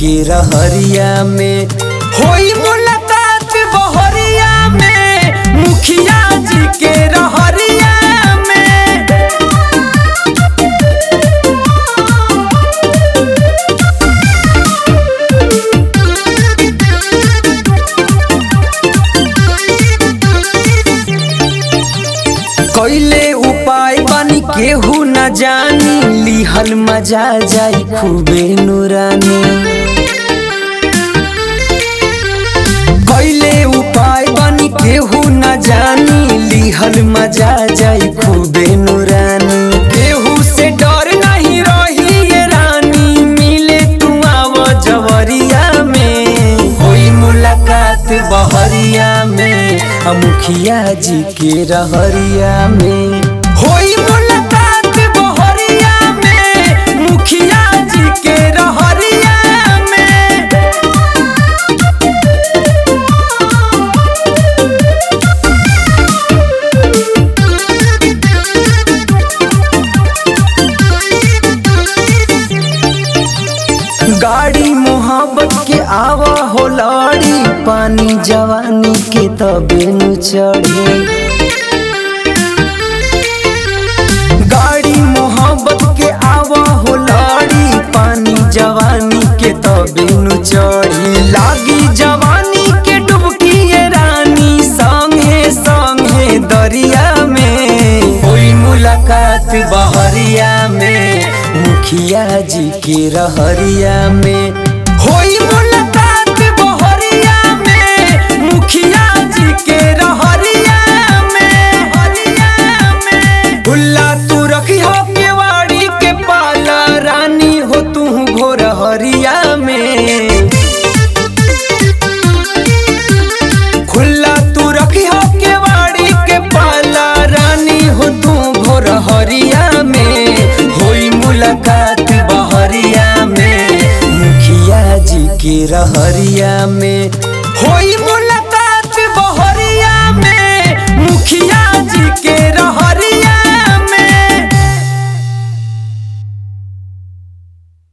के रहरिया में होई मुलाकात बहरिया में मुखिया जी के रहरिया में कैले उपाय बानी केहू न जानी लिहल मजा जाई खूबे नुरानी कैले उपाय बानी केहू न जानी लिहल मजा जाई खूबे नुरानी केहू से डर नहीं रही ये रानी मिले तू आव जवरिया में होई मुलाकात बहरिया में आ मुखिया जी के रहरिया में होई मुलाकात बहरिया में मुखिया जी के रहरिया में गाड़ी मोहब्बत के आवा हो लड़ी पानी जवानी के तबे नु चढ़े गाड़ी मोहब्बत के आवा हो लड़ी पानी जवानी के तबे नु चढ़ी लागी जवानी के डुबकी ये रानी संगे संगे दरिया में होई मुलाकात बहरिया में मुखिया जी के रहरिया में होई मुलाकात बहरिया में मुखिया जी के रहरिया में हरिया में भुल्ला तू रखी हो केवाड़ी के पाला रानी हो तू भोर हरिया में खुला तू रखी हो केवाड़ी के पाला रानी हो तू भोर हरिया में होई मुलाकात बहरिया में मुखिया जी के रहरिया में होई मुलाकात